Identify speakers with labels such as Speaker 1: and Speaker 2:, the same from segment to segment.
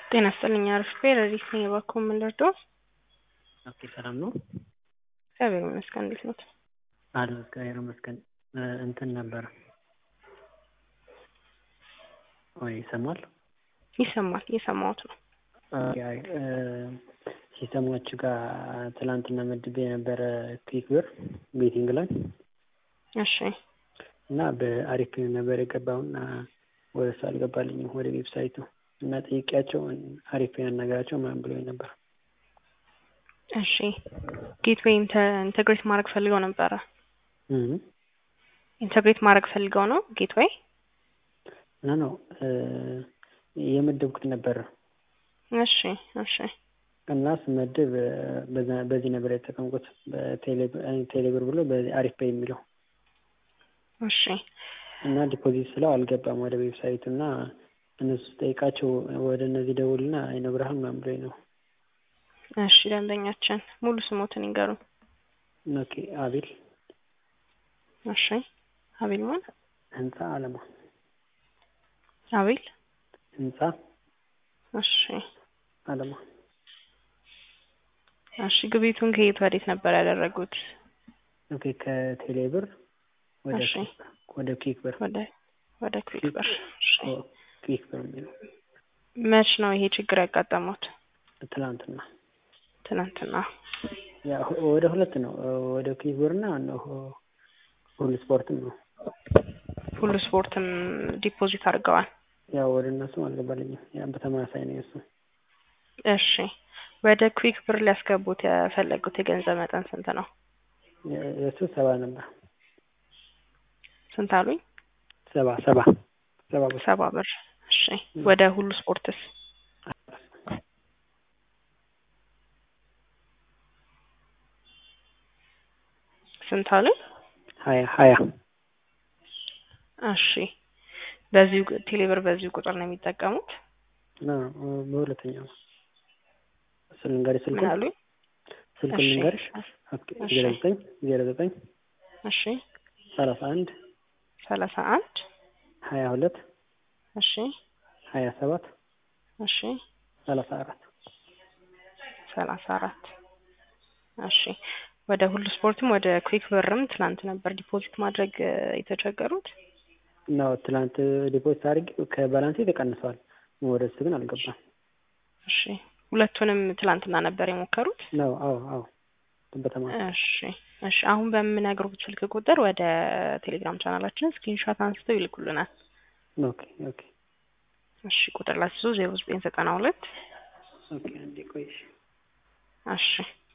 Speaker 1: ጤና ይስጥልኝ አርፌ ረዲት ነኝ። እባክዎ ምን ልርዳዎ?
Speaker 2: ኦኬ ሰላም ነው?
Speaker 1: እግዚአብሔር ይመስገን። እንዴት ኖት?
Speaker 2: አሉ እግዚአብሔር ይመስገን። እንትን ነበር ወይ ይሰማል?
Speaker 1: ይሰማል። እየሰማሁት ነው።
Speaker 2: አይ ሲስተማችሁ ጋር ትላንትና መድቤ የነበረ ክሊክ ብር ቤቲንግ ላይ
Speaker 1: እሺ
Speaker 2: እና በአሪፍ ነበር የገባውና ወደ እሱ አልገባልኝም ወደ ዌብሳይቱ እና ጠይቄያቸው አሪፍ ያናገራቸው ምናምን ብሎኝ ነበር።
Speaker 1: እሺ ጌትዌይ ኢንተግሬት ማድረግ ፈልገው ነበረ። ኢንተግሬት ማድረግ ፈልገው ነው ጌትዌይ
Speaker 2: ኖ ኖ የመደብኩት ነበር
Speaker 1: እሺ እሺ
Speaker 2: እና ስመድብ በዚህ ነበር የተጠቀምኩት በቴሌብር ብሎ አሪፍ ፔይ የሚለው
Speaker 1: እሺ
Speaker 2: እና ዲፖዚት ስለው አልገባም ወደ ዌብሳይቱ እና እነሱ ስጠይቃቸው ወደ እነዚህ ደውልና አይነግርህም ምናምን ብሎኝ ነው።
Speaker 1: እሺ ደንበኛችን ሙሉ ስሞትን ይንገሩን።
Speaker 2: ኦኬ አቤል
Speaker 1: እሺ አቤል ማን?
Speaker 2: ህንፃ አለማ
Speaker 1: አቤል
Speaker 2: ህንፃ
Speaker 1: እሺ
Speaker 2: አለማ
Speaker 1: እሺ ግብይቱን ከየት ወዴት ነበር ያደረጉት?
Speaker 2: ኦኬ ከቴሌብር ወደ
Speaker 1: እሺ
Speaker 2: ወደ ክሊክ ብር
Speaker 1: ወደ ወደ ክዊክ ብር እሺ
Speaker 2: ክሊክ ብር የሚለው
Speaker 1: መች ነው ይሄ ችግር ያጋጠሙት?
Speaker 2: ትላንትና
Speaker 1: ትናንትና
Speaker 2: ያ ወደ ሁለት ነው ወደ ክሊክ ብርና ሁሉ ስፖርትም ነው
Speaker 1: ሁሉ ስፖርትም ዲፖዚት አድርገዋል።
Speaker 2: ያው ወደ እነሱም አልገባልኝም። ያ በተመሳሳይ ነው የሱ።
Speaker 1: እሺ ወደ ክዊክ ብር ሊያስገቡት የፈለጉት የገንዘብ መጠን ስንት ነው?
Speaker 2: የእሱ ሰባ ነበር።
Speaker 1: ስንት አሉኝ?
Speaker 2: ሰባ ሰባ ሰባ ብር
Speaker 1: ሰባ ብር። እሺ ወደ ሁሉ ስፖርትስ? ስንት አሉኝ?
Speaker 2: ሀያ ሀያ
Speaker 1: እሺ በዚሁ ቴሌብር በዚሁ ቁጥር ነው የሚጠቀሙት?
Speaker 2: በሁለተኛው ስል ልንገርሽ
Speaker 1: ምን
Speaker 2: ስልኩን
Speaker 1: አሉኝ?
Speaker 2: ስልኩን
Speaker 1: እሺ
Speaker 2: ልንገርሽ
Speaker 1: እሺ
Speaker 2: ዜሮ ዘጠኝ ዜሮ ዘጠኝ
Speaker 1: እሺ
Speaker 2: ሰላሳ አንድ
Speaker 1: ሰላሳ አንድ
Speaker 2: ሀያ ሁለት
Speaker 1: እሺ
Speaker 2: ሀያ ሰባት
Speaker 1: እሺ
Speaker 2: ሰላሳ አራት
Speaker 1: ሰላሳ አራት እሺ ወደ ሁሉ ስፖርትም ወደ ኩዊክ ብርም ትናንት ነበር ዲፖዚት ማድረግ የተቸገሩት?
Speaker 2: ነው ትላንት ዲፖዚት አድርጌ ከባላንሴ ተቀንሰዋል። ወደ እሱ ግን አልገባም።
Speaker 1: እሺ ሁለቱንም ትላንትና ነበር የሞከሩት?
Speaker 2: ነው አዎ አዎ በተማ
Speaker 1: እሺ እሺ አሁን በምነግሩት ስልክ ቁጥር ወደ ቴሌግራም ቻናላችን ስክሪንሾት አንስተው ይልኩልናል።
Speaker 2: ኦኬ ኦኬ
Speaker 1: እሺ ቁጥር ላስይዞ ዜሮ ዘጠኝ ዘጠና ሁለት
Speaker 2: ኦኬ አንዴ ቆይሽ
Speaker 1: እሺ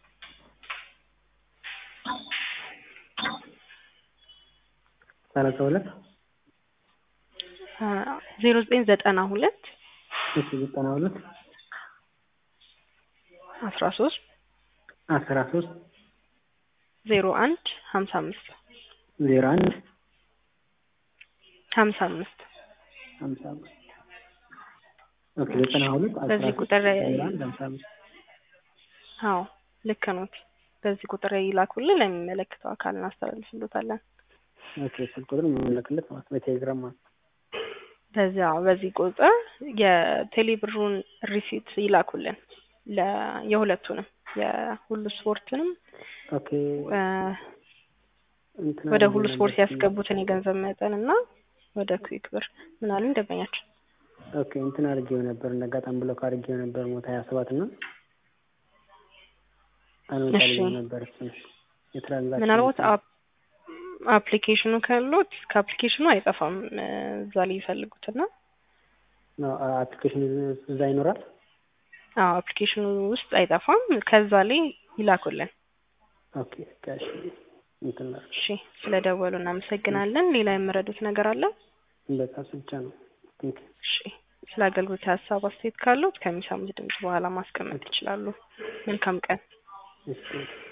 Speaker 2: ሰላሳ ሁለት
Speaker 1: ዜሮ ዘጠኝ ዘጠና ሁለት
Speaker 2: እሺ ዘጠና ሁለት
Speaker 1: አስራ ሶስት
Speaker 2: አስራ ሶስት
Speaker 1: ዜሮ አንድ ሀምሳ አምስት
Speaker 2: ዜሮ አንድ
Speaker 1: ሀምሳ አምስት
Speaker 2: ሀምሳ አምስት ኦኬ ዘጠና ሁለት አስራ
Speaker 1: በዚህ
Speaker 2: ሶስት
Speaker 1: ቁጥር
Speaker 2: ዜሮ አንድ ሀምሳ አምስት
Speaker 1: አዎ ልክ ኖት። በዚህ ቁጥር ይላኩልን ለሚመለከተው አካል እናስተላልፍሎታለን።
Speaker 2: ኦኬ ስልክ ቁጥር የምንልክለት ማለት ነው በቴሌግራም ማለት ነው።
Speaker 1: በዚያ በዚህ ቁጥር የቴሌብሩን ሪሲት ይላኩልን ለ የሁለቱንም የሁሉ ስፖርትንም
Speaker 2: ኦኬ
Speaker 1: እ
Speaker 2: እንትን
Speaker 1: ወደ
Speaker 2: አድርጌ
Speaker 1: ሁሉ
Speaker 2: ነበር
Speaker 1: ስፖርት
Speaker 2: ስም-
Speaker 1: ያስገቡትን የገንዘብ መጠን እና ወደ ኩዊክ ብር ምን አሉኝ ደንበኛችን?
Speaker 2: ኦኬ እንትን አድርጌው ነበር እንደ አጋጣሚ ብሎክ አድርጌው ነበር ሞት ሀያ ሰባት እና አልወጣልኝም
Speaker 1: እሺ።
Speaker 2: ነበር እሱ የትራንዛክሽን
Speaker 1: ምናልባት አፕ አፕሊኬሽኑ ካሉት ከአፕሊኬሽኑ አይጠፋም እ እዛ ላይ ይፈልጉትና
Speaker 2: ነው አፕሊኬሽን እዛ ይኖራል።
Speaker 1: አዎ አፕሊኬሽኑ ውስጥ አይጠፋም ከዛ ላይ ይላኩልን።
Speaker 2: ኦኬ ጋሽ እንትን ላድርግ።
Speaker 1: እሺ ስለደወሉ እናመሰግናለን። ሌላ የምረዱት ነገር አለ?
Speaker 2: በቃ እሱ ብቻ ነው። ቴንክ
Speaker 1: እሺ ስለ አገልግሎት ሀሳብ አስተያየት ካሉት ከሚሰሙት ድምጽ በኋላ ማስቀመጥ ይችላሉ። መልካም ቀን።
Speaker 2: እሺ